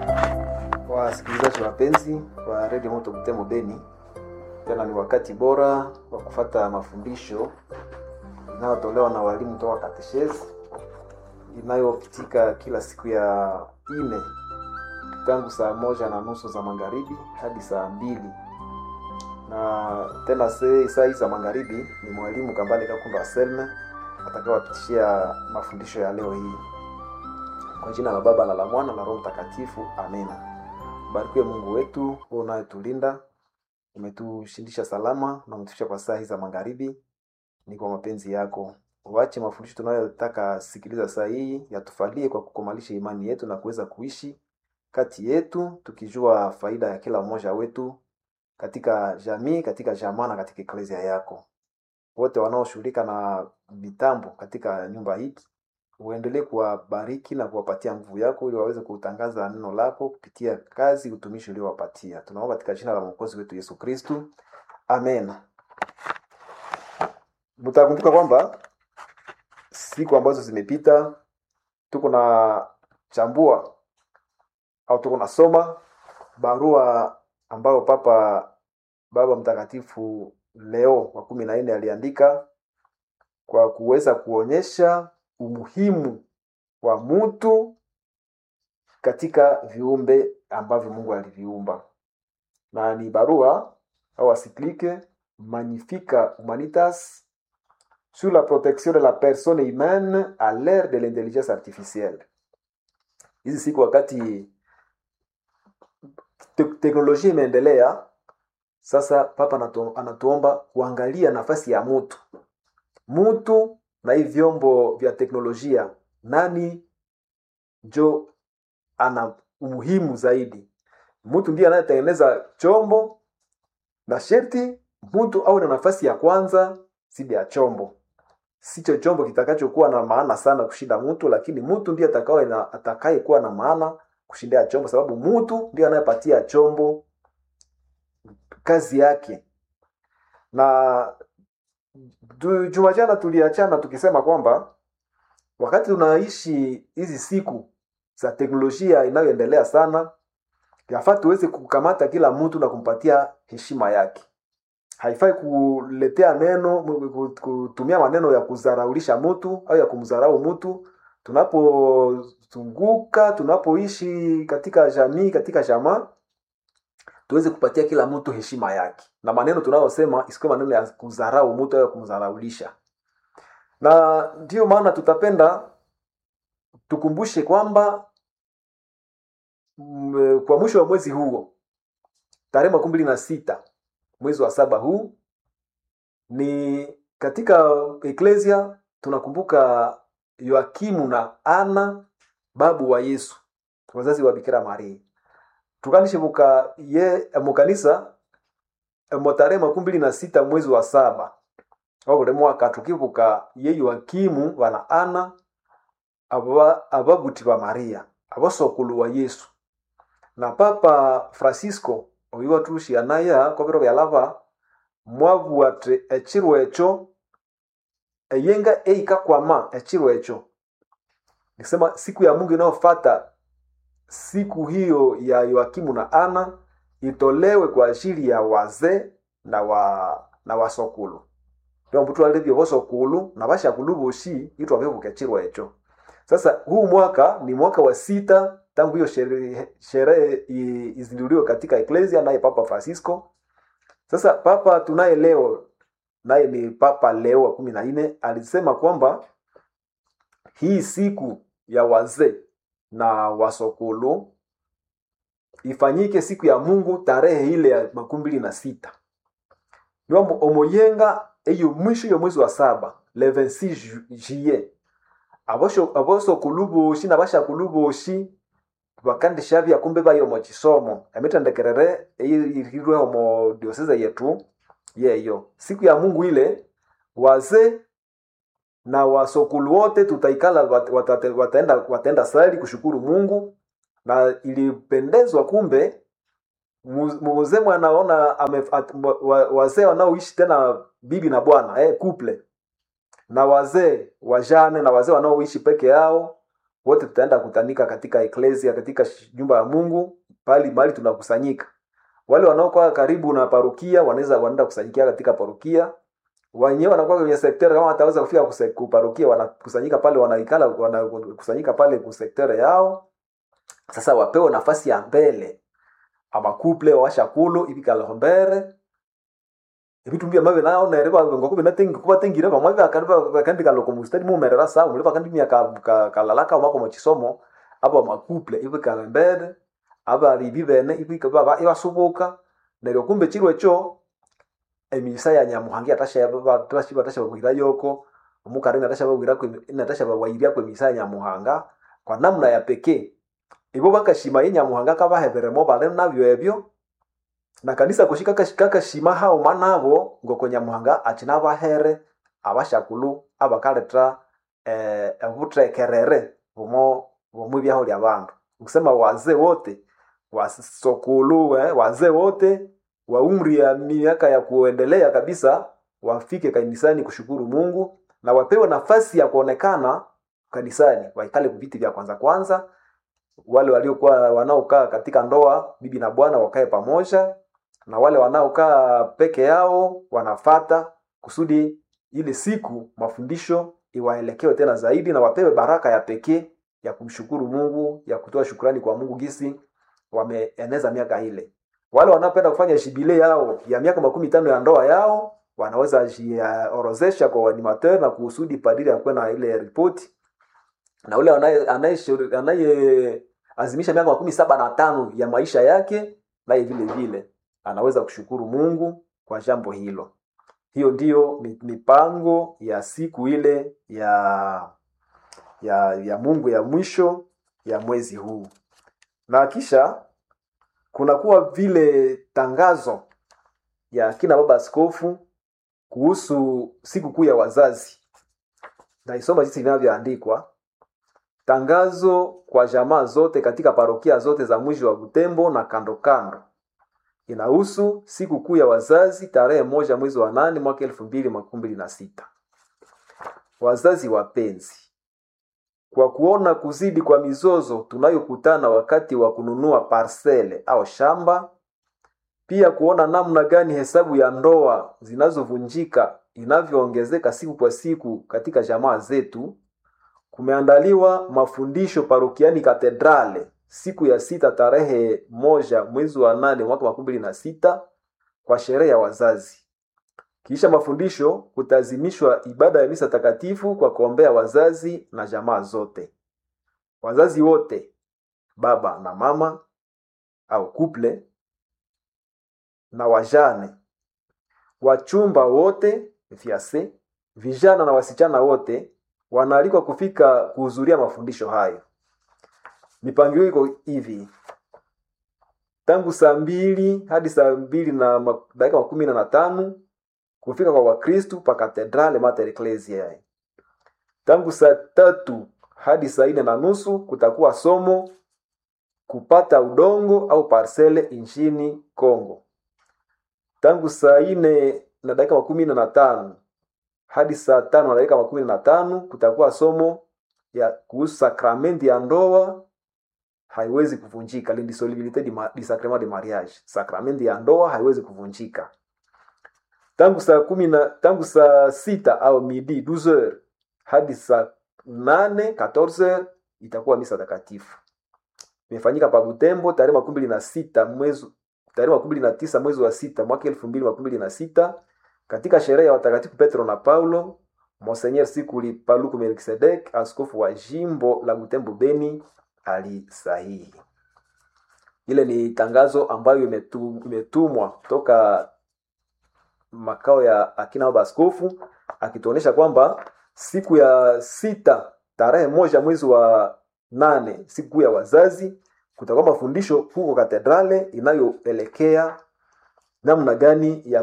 Wasikilizaji wapenzi wa redio Moto Butembo Beni, tena ni wakati bora wa kufata mafundisho inayotolewa na walimu toka kateshezi inayopitika kila siku ya ine tangu saa moja na nusu za magharibi hadi saa mbili na tena se- saa hii za magharibi ni mwalimu Kambale Kakunda Selme atakayewapitishia mafundisho ya leo hii. Kwa jina la Baba na la Mwana na Roho Mtakatifu, amina. Barikiwe Mungu wetu wewe unayetulinda, umetushindisha salama na umetufikisha kwa saa hii za magharibi, ni kwa mapenzi yako. Uache mafundisho tunayotaka sikiliza saa hii yatufalie kwa kukomalisha imani yetu na kuweza kuishi kati yetu tukijua faida ya kila mmoja wetu katika jamii, katika jamaa na katika eklezia yako. Wote wanaoshughulika na mitambo katika nyumba hii uendelee kuwabariki na kuwapatia nguvu yako ili waweze kutangaza neno lako kupitia kazi utumishi uliowapatia. Tunaomba katika jina la mwokozi wetu Yesu Kristu, amen. Mtakumbuka kwamba siku ambazo zimepita tuko na chambua au tuko nasoma barua ambayo Papa Baba Mtakatifu Leo wa kumi na nne aliandika kwa kuweza kuonyesha umuhimu wa mtu katika viumbe ambavyo Mungu aliviumba, na ni barua au asiklike Magnifica Humanitas sur la protection de la personne humaine à l'ère de l'intelligence artificielle. Hizi siku wakati te teknolojia imeendelea, sasa Papa anatu, anatuomba kuangalia nafasi ya mtu mtu na hii vyombo vya teknolojia, nani njo ana umuhimu zaidi? Mtu ndiye anayetengeneza chombo, na sherti mtu awe na nafasi ya kwanza zidi ya chombo. Sicho chombo kitakachokuwa na maana sana kushinda mtu, lakini mtu ndiye atakaye na atakayekuwa na maana kushindia chombo, sababu mtu ndiye anayepatia chombo kazi yake. Na tu- juma jana tuliachana tukisema kwamba wakati tunaishi hizi siku za teknolojia inayoendelea sana, yafaa tuweze kukamata kila mtu na kumpatia heshima yake. Haifai kuletea neno ku- kutumia maneno ya kudharaulisha mtu au ya kumdharau mtu tunapozunguka, tunapoishi katika jamii, katika jamaa, tuweze kupatia kila mtu heshima yake, na maneno tunayosema isikuwe maneno ya kudharau mtu au ya kumdharaulisha. Na ndiyo maana tutapenda tukumbushe kwamba mm, kwa mwisho wa mwezi huo tarehe makumi mbili na sita mwezi wa saba huu ni katika eklesia tunakumbuka Yoakimu na Ana babu wa Yesu wazazi wa Bikira Maria tukanishibuka ye mukanisa mo tarehe makumi mbili na sita mwezi wa saba wabule mwaka tukibuka ye Yoakimu wana Ana aba ababuti ba Maria abasokulu wa Yesu na Papa Francisco oyu watushianaya kwa biro bya lava mwavu ati ekiro ekyo eyenga eikakwama ekiro ekyo nikisema siku ya Mungu inayofata siku hiyo ya Yoakimu na Ana itolewe kwa ajili ya wazee na wa na wasokulu ndio mbutu alivyo bosokulu na bashakulu boshi itwa bebuka ekiro ekyo sasa huu mwaka ni mwaka wa sita tangu hiyo sherehe sherehe i- izinduliwe katika eklesia naye Papa Francisco. Sasa papa tunaye leo naye ni Papa Leo wa kumi na nne alisema kwamba hii siku ya wazee na wasokulu ifanyike siku ya Mungu tarehe ile ya makumi mbili na sita niwambo omoyenga eyo mwisho yo mwezi wa saba le 26 ju- juillet abosho abosokulu boshi na bashakulu boshi bakandisha bya kumbe bayo mu kisomo emithendekerere eyirirwe omo dioseze yetu yeyo siku ya Mungu ile wazee na wasokulu wote tutaikala wat- watate- wataenda wataenda sali kushukuru Mungu na ilipendezwa kumbe mu- mzee mwanaona ame- at- wa- wazee wanaoishi tena bibi na bwana eh, couple na wazee wajane na wazee wanaoishi peke yao wote tutaenda kutanika katika eklesia katika sh- nyumba ya mungu pali mahali tunakusanyika wale wanaokuwa karibu na parokia wanaweza wanaenda kusanyikia katika parokia wenyewe wanakuwa kwenye sektere kama wataweza kufika kuse- kuparokia wanakusanyika pale wanaikala wanakusanyika pale kusektere yao sasa wapewe nafasi ya mbele amakuple washakulu ibikalhombere ebitu mbia mabe nao nereba ngoko binatengi kuba tengire bamwe bakandi bakandi kaloko mustadi mumerera sa mule bakandi mya ka, ka, kalalaka mako machisomo aba makuple ibikalembere aba ribi bene ibika baba ibasubuka neryo kumbe chirwe cho emisa ya nyamuhangi atasha baba tashi batasha babwira yoko omukari natasha babwira kwe natasha babwira kwe misa ya nyamuhanga kwa namna ya pekee ibo bakashima ye nyamuhanga kabaheberemo bale nabyo ebyo na kanisa kushika kakashima hao manabo ngoko nyamuhanga achina bahere abashakulu abakaleta eh, obutrekerere bumo bumu byaho lya bandu kusema wazee wote wasokulu eh, wazee wote wa umri ya miaka ya kuendelea kabisa wafike kanisani kushukuru mungu na wapewe nafasi ya kuonekana kanisani waikale viti vya kwanza kwanza wale waliokuwa wanaokaa katika ndoa bibi na bwana wakae pamoja na wale wanaokaa peke yao wanafata kusudi ile siku mafundisho iwaelekewe tena zaidi na wapewe baraka ya pekee ya kumshukuru mungu ya kutoa shukrani kwa mungu gisi wameeneza miaka ile wale wanaopenda kufanya shibile yao ya miaka makumi tano ya ndoa yao wanaweza jiorozesha kwa animateur na kusudi padiri akuwe na ile ripoti na ule anaye- anayeshauri- anayeazimisha miaka makumi saba na tano ya maisha yake naye vile vile anaweza kushukuru mungu kwa jambo hilo hiyo ndiyo mi- mipango ya siku ile ya ya ya mungu ya mwisho ya mwezi huu na kisha kunakuwa vile tangazo ya kina baba askofu kuhusu siku kuu ya wazazi naisoma jinsi vinavyoandikwa tangazo kwa jamaa zote katika parokia zote za mji wa butembo na kando kando inahusu siku kuu ya wazazi tarehe moja mwezi wa nane mwaka elfu mbili makumi mbili na sita wazazi wapenzi kwa kuona kuzidi kwa mizozo tunayokutana wakati wa kununua parsele au shamba pia kuona namna gani hesabu ya ndoa zinazovunjika inavyoongezeka siku kwa siku katika jamaa zetu kumeandaliwa mafundisho parokiani katedrale siku ya sita tarehe moja mwezi wa nane mwaka makumi mbili na sita kwa sherehe ya wazazi kisha mafundisho kutazimishwa ibada ya misa takatifu kwa kuombea wazazi na jamaa zote wazazi wote baba na mama au kuple na wajane wachumba wote fiase vijana na wasichana wote wanaalikwa kufika kuhudhuria mafundisho hayo mipangilio iko hivi tangu saa mbili hadi saa mbili na ma- dakika makumi na tano kufika kwa wakristu pa katedrale mater ecclesiae tangu saa tatu hadi saa nne na nusu kutakuwa somo kupata udongo au parsele nchini congo tangu saa nne na dakika makumi nne na tano hadi saa tano na dakika makumi na tano kutakuwa somo ya kuhusu sakramenti ya ndoa haiwezi kuvunjika l'indissolubilité du ma- du sacrement de mariage sakramenti ya ndoa haiwezi kuvunjika tangu saa kumi na tangu saa sita au midi 12 heures hadi saa nane 14 heures itakuwa misa takatifu imefanyika pa butembo tarehe makumi mbili na sita mwezi tarehe makumi mbili na tisa mwezi wa sita mwaka elfu mbili makumi mbili na sita katika sherehe ya watakatifu petro na paulo monsenyer sikuli paluku melkisedek askofu wa jimbo la butembo beni alisahihi ile ni tangazo ambayo imetu- imetumwa toka makao ya akina baba askofu akituonyesha kwamba siku ya sita tarehe moja mwezi wa nane siku ya wazazi kutakuwa mafundisho huko katedrale inayoelekea namna gani ya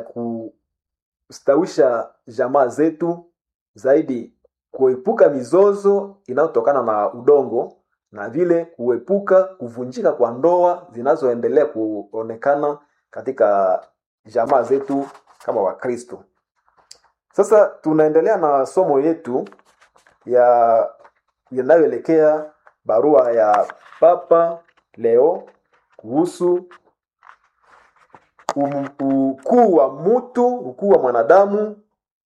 kustawisha jamaa zetu zaidi kuepuka mizozo inayotokana na udongo na vile kuepuka kuvunjika kwa ndoa zinazoendelea kuonekana katika jamaa zetu kama wakristo sasa tunaendelea na somo yetu ya yanayoelekea barua ya Papa Leo kuhusu um- ukuu wa mtu, ukuu wa mwanadamu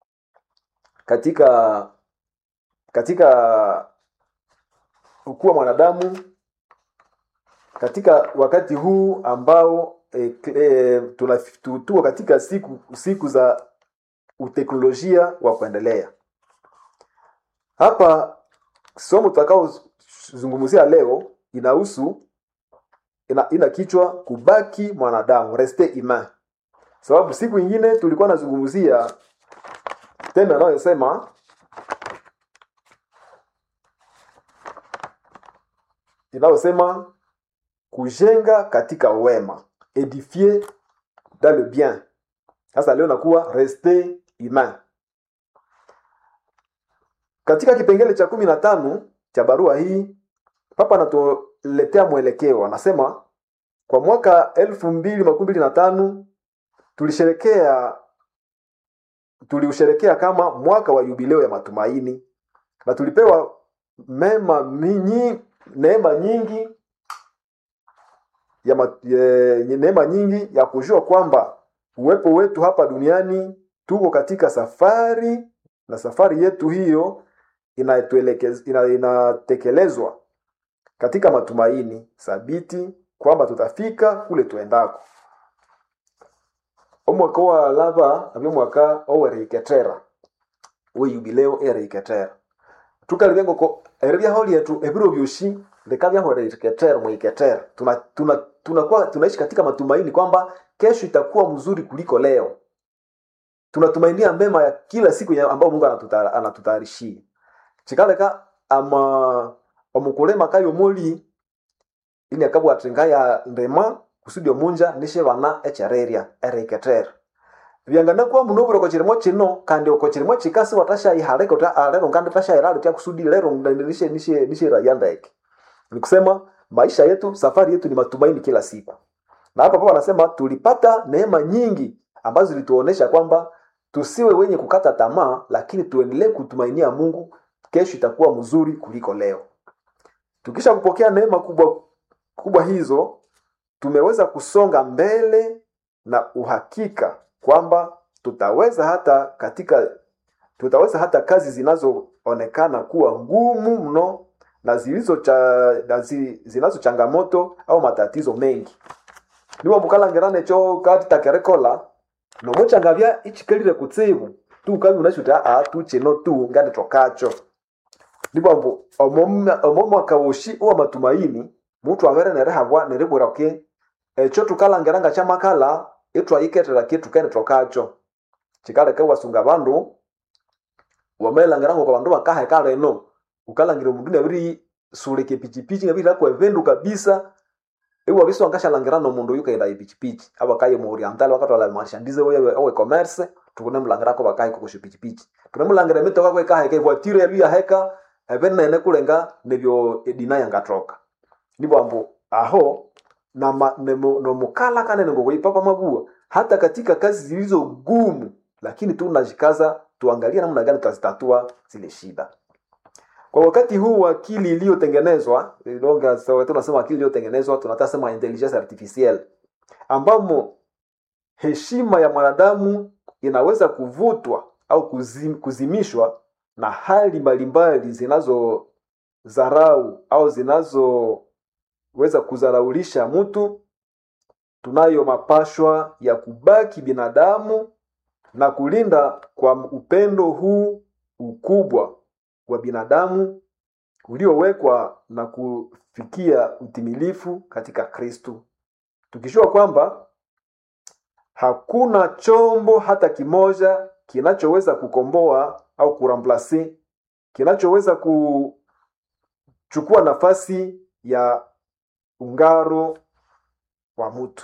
katika katika ukuu wa mwanadamu katika wakati huu ambao e, e, tuna- tu- tuko katika siku siku za uteknolojia wa kuendelea. Hapa somo tutakaozungumzia leo inahusu ina, ina kichwa kubaki mwanadamu, reste humain. Sababu siku ingine tulikuwa nazungumzia tendo anayosema inayosema kujenga katika wema, edifier dans le bien. Sasa leo nakuwa reste humain. Katika kipengele cha kumi na tano cha barua hii Papa anatuletea mwelekeo, anasema kwa mwaka elfu mbili makumi mbili na tano tulisherekea tuliusherekea kama mwaka wa yubileo ya matumaini na tulipewa mema minyi, neema nyingi ya ma, ye, neema nyingi ya kujua kwamba uwepo wetu hapa duniani tuko katika safari na safari yetu hiyo inatuelekez- ina, inatekelezwa katika matumaini thabiti kwamba tutafika kule tuendako omwaka wa lava nabyo mwaka oweriketera weyubileo eriketera tukalibya ngoko eribyaho lyetu ebiro byoshi likabyaho eriketera mwiketera tuna, tuna, tunakuwa tunaishi katika matumaini kwamba kesho itakuwa mzuri kuliko leo tunatumainia mema ya kila siku ya ambayo mungu anatuta- anatutayarishia chikaleka ama omukulima kayomoli ini akabwathinga ya ndema kusudi omunja nishe bana echererya eriketera byanganakuwa muno obwire okokirimo kino kandi okokirimo kikasi watashayihaleka ota "Ah, lero ngandi tashayira litya kusudi lero nishe nishe nishe raya ndeke ni kusema maisha yetu safari yetu ni matumaini kila siku na hapa papa anasema tulipata neema nyingi ambazo zilituonesha kwamba tusiwe wenye kukata tamaa lakini tuendelee kutumainia mungu kesho itakuwa mzuri kuliko leo tukisha kupokea neema kubwa kubwa hizo tumeweza kusonga mbele na uhakika kwamba tutaweza hata katika tutaweza hata kazi zinazoonekana kuwa ngumu mno na zilizo cha, na zi, zinazo changamoto au matatizo mengi niwo mukalangirane cho kati takerekola nomuchangavya ichikalire kutsibu tu kabi unashuta a tu chino tu ngandi tokacho ndibambo omo mwaka woshi uwa matumaini mutu avere nerehabwa neribwira ke echo tukalangiranga chamakala itwayiketera kitu kene tokacho chikaleke wasunga bandu wamelangiranga kwa bandu bakaheka leno ukalangira omundu nabiri suleke pichipichi nabiri akwa evendu kabisa iwa biso angashalangirana omundu oyu kaenda epichipichi abakaye mu oriental bakatwala marchandise owe owe commerce tukune mulangira ko bakaye kokosho pichipichi tune mulangira emitoka kwe kaheka evoitire ebi yaheka ebenene kulenga nebyo edina yangatoka nibwambu aho na ma- nemo- nomukala kanene ngokuipapa mabua hata katika kazi zilizo gumu lakini tunajikaza tuangalie namna gani tutazitatua zile shida kwa wakati huu wa akili iliyotengenezwa ilonga sawa tunasema akili iliyotengenezwa tunataka sema intelligence artificielle ambamo heshima ya mwanadamu inaweza kuvutwa au kuzim, kuzimishwa na hali mbalimbali zinazodharau au zinazoweza kudharaulisha mtu tunayo mapashwa ya kubaki binadamu na kulinda kwa upendo huu ukubwa wa binadamu uliowekwa na kufikia utimilifu katika kristu tukijua kwamba hakuna chombo hata kimoja kinachoweza kukomboa au kuramplase kinachoweza kuchukua nafasi ya ungaro wa mutu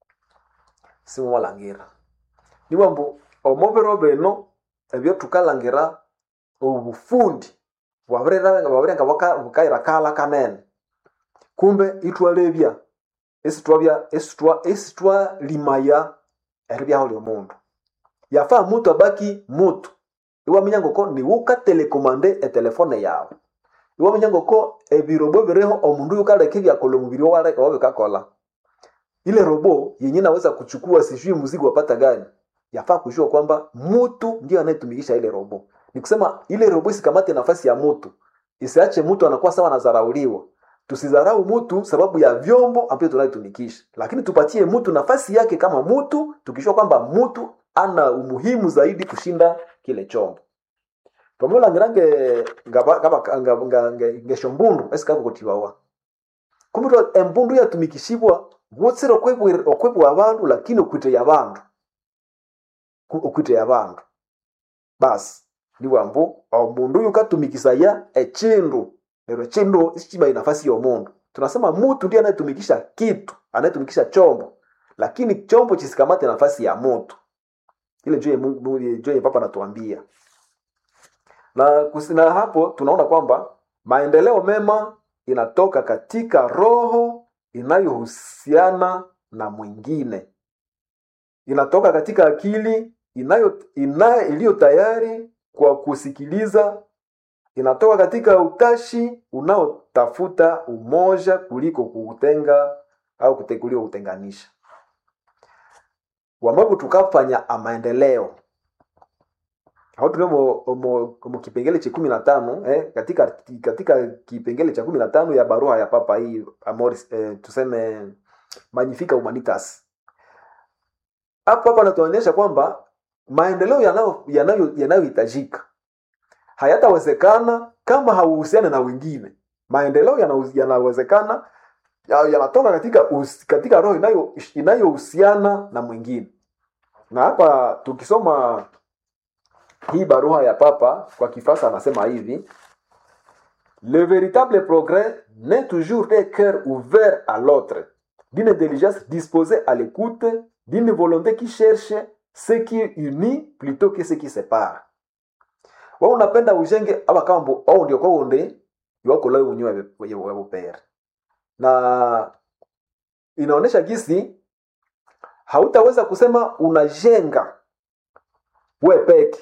simumalangira niwambu omobero beno ebyo tukalangira obufundi bwabirenga bwabirenga buka- bukaira kala kanene kumbe itwalebya esitwabya esitwa esitwalimaya eribyaho lyomundu yafaa mutu abaki mutu iwaminya ngoko niwe ukatelekomande etelefone yawe iwaminya ngoko ebirobo biriho omundu yukaleka ebyakola omubiri owaleka wabikakola ile robo yenye naweza kuchukua sijui mzigo wapata gani yafaa kujua kwamba mtu ndio anayetumikisha ile robo ni kusema ile robo isikamate nafasi ya mtu isiache mtu anakuwa sawa anadharauliwa tusidharau mtu sababu ya vyombo ambavyo tunayotumikisha lakini tupatie mtu nafasi yake kama mtu tukijua kwamba mtu ana umuhimu zaidi kushinda kile chombo pamola ngirange ngaba kama nga- nga- nga- ngesho mbundu esikako kutiwawa kumutwa embundu yatumikishibwa wotsire okwebwir- okwebwa abandu lakini okwite ya bandu Ku- okwite ya bandu basi niwambu omundu uyu katumikisaya echindu lero echindu isichiba nafasi yomundu tunasema mutu ndiye anayetumikisha kitu anayetumikisha chombo lakini chombo chisikamate nafasi ya mutu ile njo Mungu- Mungu- njo yenye papa anatuambia na kusina hapo tunaona kwamba maendeleo mema inatoka katika roho inayohusiana na mwingine inatoka katika akili inayo ina, iliyo tayari kwa kusikiliza inatoka katika utashi unaotafuta umoja kuliko kuutenga au kute- kuliko kutenganisha wambapo tukafanya amaendeleo au tulio mu kipengele cha kumi na tano eh, katika katika kipengele cha kumi na tano ya barua ya papa hii amoris eh, tuseme magnifica humanitas hapo hapa anatuonyesha kwamba maendeleo yanayo- yanayo- yanayohitajika hayatawezekana kama hauhusiane na wengine maendeleo yana- yanawezekana ya- yanatoka katika us- katika roho inayo inayohusiana na mwingine na hapa tukisoma hii barua ya papa kwa kifasa anasema hivi le véritable progrès n'est toujours des cœurs ouverts à l'autre d'une intelligence disposée à l'écoute d'une volonté qui cherche ce qui unit plutôt que ce qui sépare wa unapenda ujenge aba kambo au ndio kwa unde iwako lao unyewe wewe pere na inaonyesha gisi hautaweza kusema unajenga we peke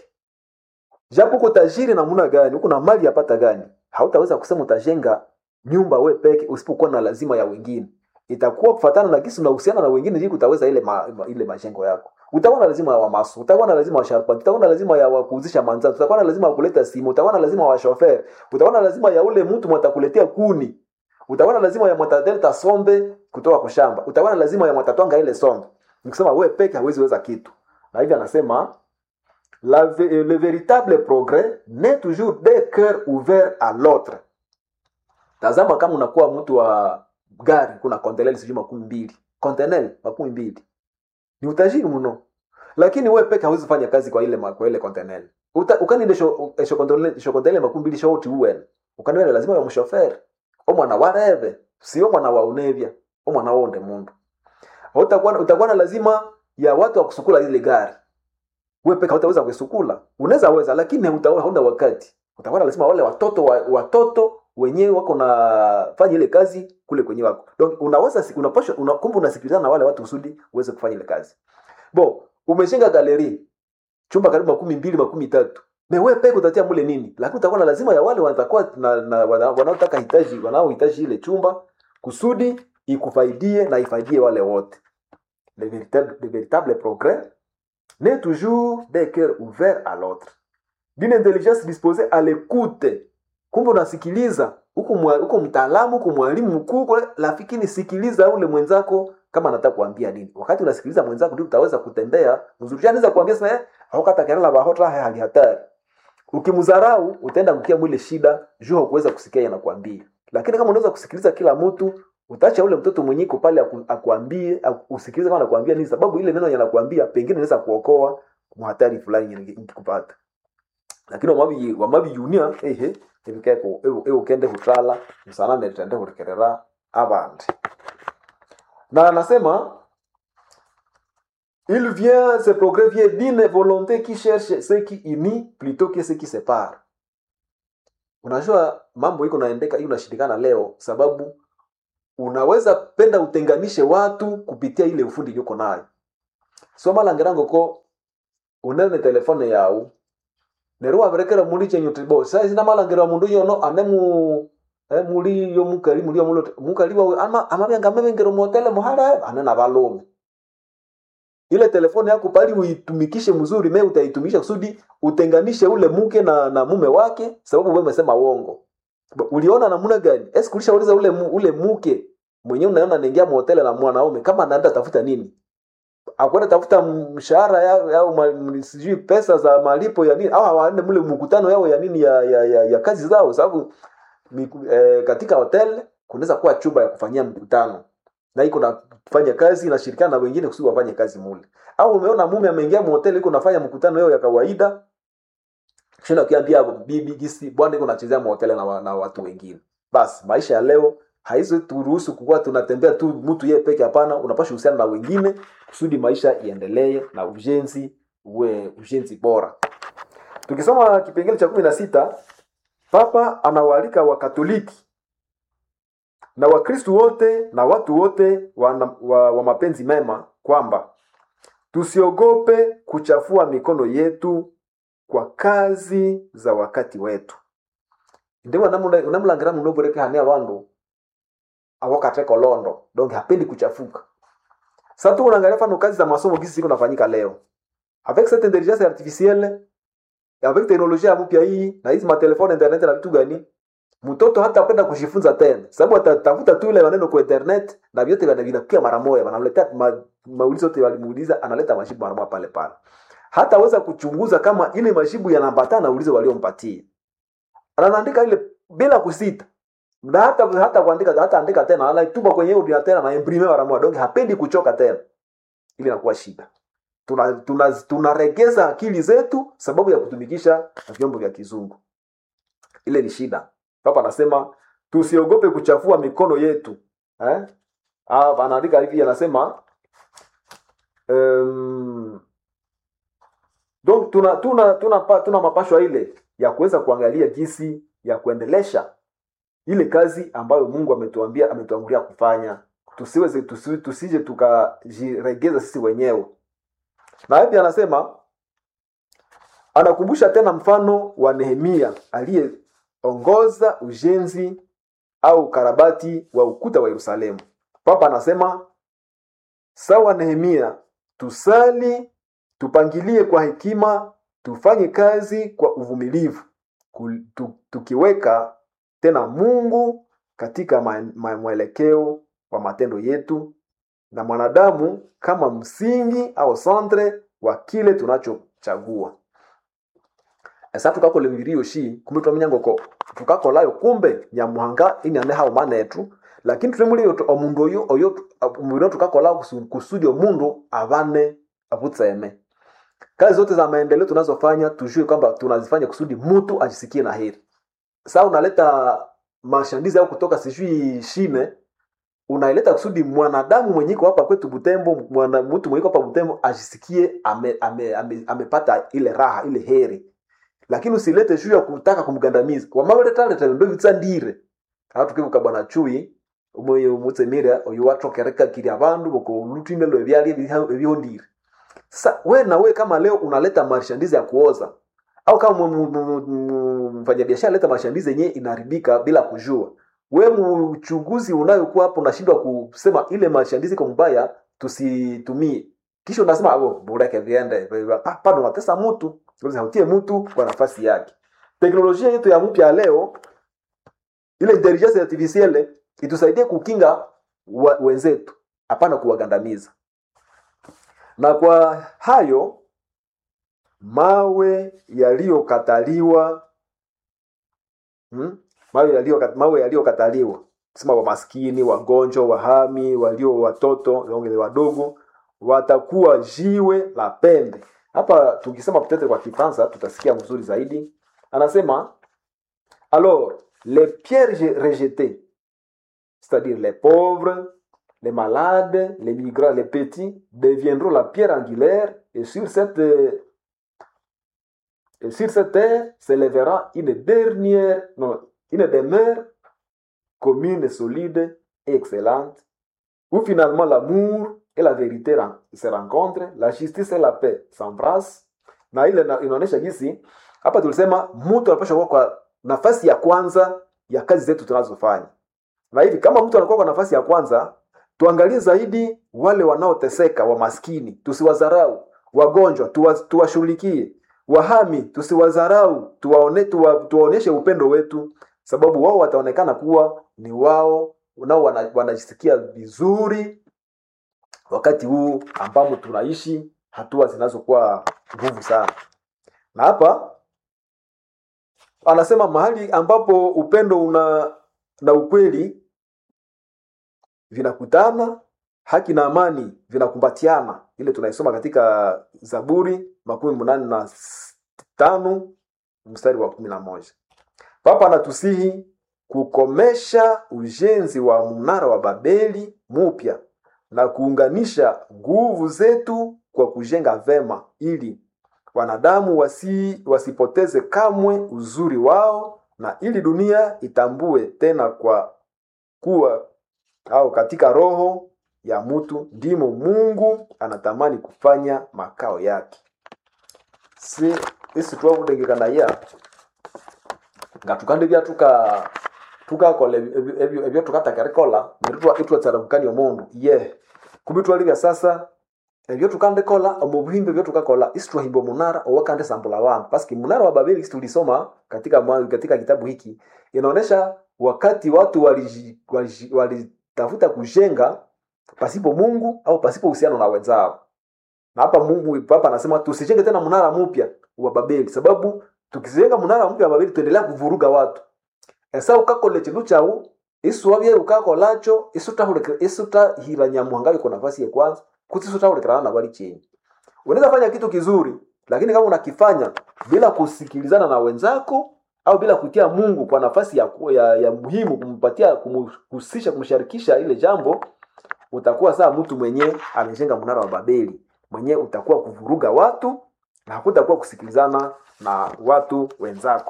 japo uko tajiri namna gani uko na mali yapata gani hautaweza kusema utajenga nyumba we peke usipokuwa na lazima ya wengine itakuwa kufatana na gisi unahusiana na wengine ili utaweza ile ma, ma, ile majengo yako utakuwa na lazima ya wamasu utakuwa na lazima wa sharpant utakuwa na lazima ya wakuuzisha manzano utakuwa na lazima ya kuleta simu utakuwa na lazima wa shofer utakuwa na lazima ya ule mtu mwatakuletea kuni utakuwa na lazima ya mwatadelta sombe kutoka kwa shamba utakuwa na lazima ya mwatatwanga ile sombe nikisema we peke hawezi weza kitu na hivi anasema la, ve- le véritable progrès n'est toujours des cœurs ouverts à l'autre tazama kama unakuwa mtu wa gari kuna konteneli sijui makumi mbili konteneli makumi mbili ni utajiri mno lakini we peke hawezi fanya kazi kwa ile ma- kwa ile konteneli ukaninde shokonteneli makumi mbili shoti uwen ukaniwele lazima ya mshoferi omwana wareve sio mwana wa unevya omwana wonde mundu utakuwa utakuwa na lazima ya watu wa kusukula ile gari wewe peke hautaweza kuisukula unaweza weza lakini hutaona hauna wakati utakuwa na lazima wale watoto wa, watoto wenyewe wako na fanya ile kazi kule kwenye wako donc unaweza si- unapaswa una, kumbe unasikilizana na wale watu kusudi uweze kufanya ile kazi bo umeshinga galeri chumba karibu makumi mbili makumi tatu me wewe peke utatia mule nini lakini utakuwa na lazima ya wale watakuwa na, na wana- wanaotaka hitaji wanaohitaji ile chumba kusudi ikufaidie na ifaidie wale wote le véritable, le véritable progrès n'est toujours des cœurs ouverts à l'autre d'une intelligence disposée à l'écoute kumbe unasikiliza huku mwa- huku mtaalamu huku mwalimu mkuu kule, lakini sikiliza ule mwenzako kama anataka kuambia nini wakati unasikiliza mwenzako ndio utaweza kutembea mzuri anaweza kuambia sasa eh haukata kelele bahota hali hatari ukimdharau utaenda kukia mwile shida juu hakuweza kusikia yanakuambia lakini kama unaweza kusikiliza kila mtu utaacha ule mtoto mwenyeko pale aku, akuambie aku, usikilize kama anakuambia nini sababu ile neno yanakuambia pengine inaweza kuokoa mhatari fulani yenye ikikupata lakini wamabi wamabi yunia ehe ebikeko ewo kende hutala msanane tende hurekerera abandi na anasema il vient ce progrès vient d'une volonté qui cherche ce qui unit plutôt que ce qui sépare unajua mambo iko naendeka hii unashindikana leo sababu unaweza penda utenganishe watu kupitia ile ufundi yuko nayo soma langirango ko unene telefone yau neru waberekera mundu chenyu tibo saizi namalangira mundu yono anemu eh, muli yo mukali muli yo mulo mukali wawe ama amabyanga mabengero motele muhala anena balume ile telefone yako pali uitumikishe mzuri me utaitumisha kusudi utenganishe ule mke na, na mume wake sababu wewe umesema uongo Ba- uliona namna gani esi kulishauliza ule mu- ule mke mwenyewe unaona anaingia motele na mwanaume kama anaenda tafuta nini akwenda tafuta mshahara yao yao ma- m- sijui pesa za malipo ya nini au hawaende mle mkutano yao ya nini ya, ya, ya, ya kazi zao sababu miku- eh, katika hotel kunaweza kuwa chumba ya kufanyia mkutano na iko na kufanya kazi inashirikiana na wengine kusudi wafanye kazi mule au umeona mume ameingia mhoteli iko nafanya mkutano yao ya kawaida kisha ukiambia bibi gisi bwana iko nachezea mhoteli na, wa- na watu wengine basi maisha ya leo haizi turuhusu kukuwa tunatembea tu mtu yeye peke hapana unapasha uhusiana na wengine kusudi maisha iendelee na ujenzi uwe ujenzi bora tukisoma kipengele cha kumi na sita papa anawaalika wakatoliki na wakristu wote na watu wote wa, wa, wa mapenzi mema kwamba tusiogope kuchafua mikono yetu kwa kazi za wakati wetu ndiwo namulangira muno bureke hania bandu awakateko londo donc hapendi kuchafuka sasa tu unaangalia mfano kazi za masomo gisi ziko nafanyika leo avec cette intelligence artificielle avec teknolojia ya mpya hii na hizi matelefone internet na vitu gani mtoto hata kwenda kujifunza tena sababu atatafuta tu ile maneno kwa internet na vyote vina- vinakuja mara moja wanamletea ma, maulizo yote walimuuliza analeta majibu mara moja pale pale hataweza kuchunguza kama ile majibu yanaambatana na ulizo waliompatia anaandika ile bila kusita na hata hata kuandika hata andika tena anaituma kwenye ordinateur tena na imprime mara moja donc hapendi kuchoka tena ili inakuwa shida tunaregeza tuna, tuna tunaregeza akili zetu sababu ya kutumikisha vyombo vya kizungu ile ni shida papa anasema tusiogope kuchafua mikono yetu eh? Ah, anaandika hivi anasema um, donc tuna tuna tuna, pa- tuna mapashwa ile ya kuweza kuangalia jinsi ya kuendelesha ile kazi ambayo mungu ametuambia ametuangulia kufanya tusiweze tusi, tusije tukajiregeza sisi wenyewe na hivi anasema anakumbusha tena mfano wa nehemia aliyeongoza ujenzi au karabati wa ukuta wa yerusalemu papa anasema sawa nehemia tusali tupangilie kwa hekima tufanye kazi kwa uvumilivu ku- tu- tukiweka tena mungu katika ma- ma- mwelekeo wa matendo yetu na mwanadamu kama msingi au centre wa kile tunachochagua esa tukakola emibiri yoshi kumbe twamenya ngoko tukakolayo kumbe nyamuhanga inyane hao manetu lakini tulemuli omundu oyo oyo mubiri tukakola kusu- kusudi omundu avane avutseme kazi zote za maendeleo tunazofanya tujue kwamba tunazifanya kusudi mtu ajisikie na heri saa unaleta mashandizi au kutoka sijui shine unaileta kusudi mwanadamu mwenye iko hapa kwetu butembo mwana, mtu mwenye iko hapa butembo ajisikie amepata ame, ame, amepata ile raha ile heri lakini usilete juu ya kutaka kumgandamiza wamaweletaleta ndo vitsandire aha tukivuka bwana chui umoyo mutsemire oyo watokereka kiri abandu bokolutindelo ebyali ebyondire sasa we na we kama leo unaleta mashandizi ya kuoza au kama mu- mu- mu- mu- mfanyabiashara leta mashandizi yenyewe inaharibika bila kujua we mchunguzi unayokuwa hapo unashindwa kusema ile mashandizi iko mbaya tusitumie kisha unasema abo bureke viende Pa- bado unatesa mtu Sasa hautie mtu kwa nafasi yake teknolojia yetu ya mpya leo ile intelligence artificielle itusaidie kukinga wa, wenzetu hapana kuwagandamiza na kwa hayo mawe yaliyokataliwa hmm? mawe yaliyo mawe yaliyokataliwa sema wamaskini wagonjwa wahami walio watoto wengine wadogo watakuwa jiwe la pembe hapa tukisema peut-être kwa kifaransa tutasikia mzuri zaidi anasema alors les pierres rejetées c'est-à-dire les pauvres les malades les migrants les petits deviendront la pierre angulaire et sur cette et sur cette terre s'élèvera une dernière non une demeure commune solide et excellente où finalement l'amour et la vérité ren- se rencontrent, la justice et la paix s'embrassent. Na ile na- inaonyesha jinsi hapa tulisema mtu anapaswa kuwa kwa nafasi ya kwanza ya kazi zetu tunazofanya na hivi kama mtu anakuwa kwa nafasi ya kwanza tuangalie zaidi wale wanaoteseka wamaskini tusiwadharau wagonjwa tuwa, tuwashughulikie wahami tusiwadharau tuwaone, tuwa, tuwaonyeshe upendo wetu sababu wao wataonekana kuwa ni wao nao wana- wanajisikia vizuri wakati huu ambamo tunaishi hatua zinazokuwa nguvu sana na hapa anasema mahali ambapo upendo una na ukweli vinakutana haki na amani vinakumbatiana ile tunaisoma katika zaburi makumi munane na s- tano mstari wa kumi na moja papa anatusihi kukomesha ujenzi wa mnara wa babeli mupya na kuunganisha nguvu zetu kwa kujenga vema ili wanadamu wasi, wasipoteze kamwe uzuri wao na ili dunia itambue tena kwa kuwa au katika roho ya mtu ndimo mungu anatamani kufanya makao yake si isi twavudengekanaia nga tukande bya tuka tukakola ebyo- ebyo ebyo tukatakerikolha neryo itwatsaramukania omundu ye kubi twalibya sasa ebyo tukandikola omu buhimbe ebyo tukakola isi twahimba omunara owakandisambula abandu paski munara wa babeli isi tulisoma katika, mwa- katika kitabu hiki inaonyesha wakati watu waliji- waliji- walitafuta kujenga pasipo mungu au pasipo uhusiano na wenzao na hapa mungu papa anasema tusijenge tena mnara mpya wa babeli sababu tukijenga mnara mpya wa babeli tuendelea kuvuruga watu esa ukakole chindu chau isu wabye ukakolacho isutahira nyamuhanga yuko nafasi ya kwanza kuti isutahulikirana na bali chini unaweza fanya kitu kizuri lakini kama unakifanya bila kusikilizana na wenzako au bila kutia mungu kwa nafasi ya, ku- ya, ya muhimu kumpatia kumhusisha kumsharikisha ile jambo utakuwa saa mtu mwenye amejenga mnara wa babeli mwenye utakuwa kuvuruga watu na hakutakuwa kusikilizana na watu wenzako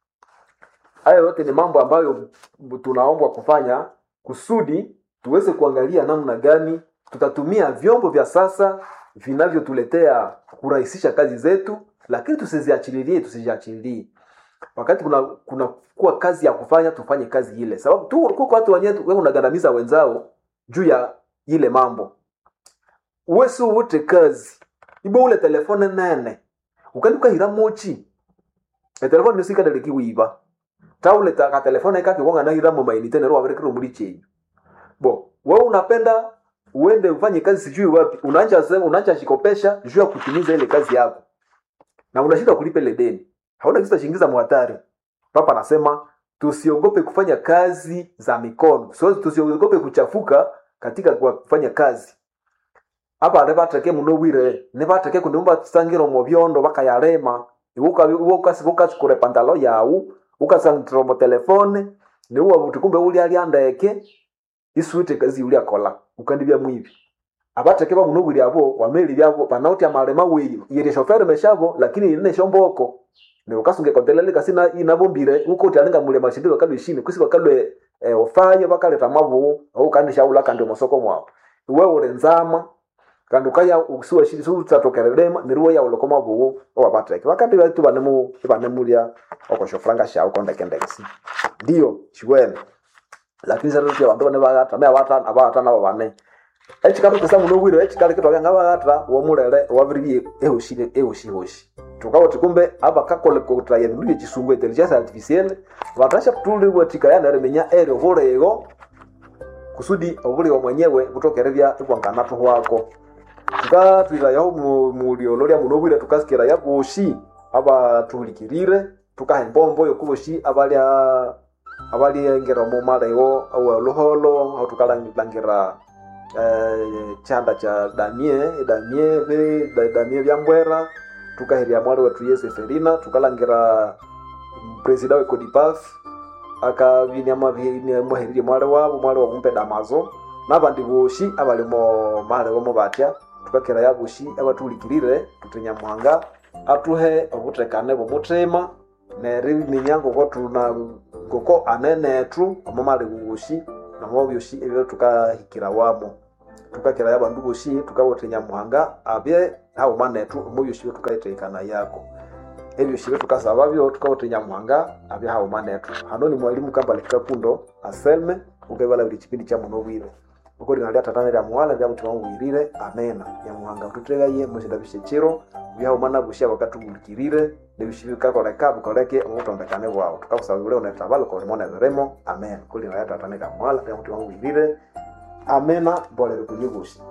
hayo yote ni mambo ambayo tunaombwa kufanya kusudi tuweze kuangalia namna gani tutatumia vyombo vya sasa vinavyotuletea kurahisisha kazi zetu lakini tusiziachililie tusiziachililie wakati kuna kuna kuwa kazi ya kufanya tufanye kazi ile sababu tu kuko watu wenyewe wewe unagandamiza wenzao juu ya ile mambo wesi uvute kazi ibo ule telefone nene ukandi ukahira mochi etelefone nisikadele wiba tauleta ka telefone kake wanga nahira mo mainite nero waberekero muri chenyu bo wewe unapenda uende ufanye kazi sijui wapi unaanza sema unaanza shikopesha juu ya kutimiza ile kazi yako na unashindwa kulipa ile deni hauna kitu chingiza muhatari papa anasema tusiogope kufanya kazi za mikono so, tusiogope kuchafuka katika kwa kufanya kazi apa nevateke muno bwire nevateke kundiumba sangiro mu byondo bakayarema ukasikurekure pantalo yawu ukasangitira mu telefone niuwa buti kumbe uli ali andeke isuite kazi uli akola ukandibya mwivi abateke ba muno bwire abo wameli byabo panauti amalema weyi yiri shoferi meshabo lakini ine shomboko ni ukasunge kontelele kasina inabombire uko utalinga mule mashindiro kalwe shini kusi bakalwe eh, ofaye bakaleta mabu au kandisha ula kandi mosoko mwao wewe urenzama kandi ukaya usiwa shiri su tsatokerelema niruwe ya ulokoma buwu owabatreke bakati baitu banemu banemulya okoshofranga shao kondekendekisi ndio chiwene lakini sasa tuya bantu bane bagata me abata abata nabo bane ekikatu kisa muno bwire ekikali kitwaga ngabagata womulele wabiriye ehoshire ehoshihoshi tukawoti kumbe aba kakole kotraya bindu byekisungu intelligence artificielle batasha tulibwa tikaya neremenya ero bulego kusudi obulio mwenyewe butokererya ibwangana tuhwako tukatwirayaho muliolo lya muno bwire tukasikira boshi abatuhulikirire tukaha embombo yokuboshi abalya abalyengera mu malego awoluholo aho tukalangira eh, chanda cha damie damie be da- damie byambwera tukaherya mwali wetu yese ferina tukalangira presida we codipaf akavinia mwaherire mwali wabo mwali wakumpe damazo nabandi boshi abalimo malegomo batya tukakera ya boshi abatuhulikirire tutenya muhanga atuhe obutekane bw'omutima neri ninyango ko tuna ngoko anenetu omo mali boshi namo byoshi ebyo tukahikira wamo tukakera yabandu boshi tukabotenya muhanga abye hao manetu omo byoshi byo tukaiteekana yako ebyoshi betukasaba byo tukawuthi nyamuhanga abyahauma nethu hano ni mwalimu kambale kakundo aselme ukebala buli chipindi cha muno bwire uko lina lya tatana lya muwala lya mutima wangwirire amena nyamuhanga ututegaye mushinda bishekiro byahauma nabushya bakatumulikirire nebishi bikakoleka bikoleke omutondekane bwawu tukakusaba ule unetabalo kolimona biremo amen kulina lya tatana lya muwala lya mutima wangwirire amena mbolere kunyibushi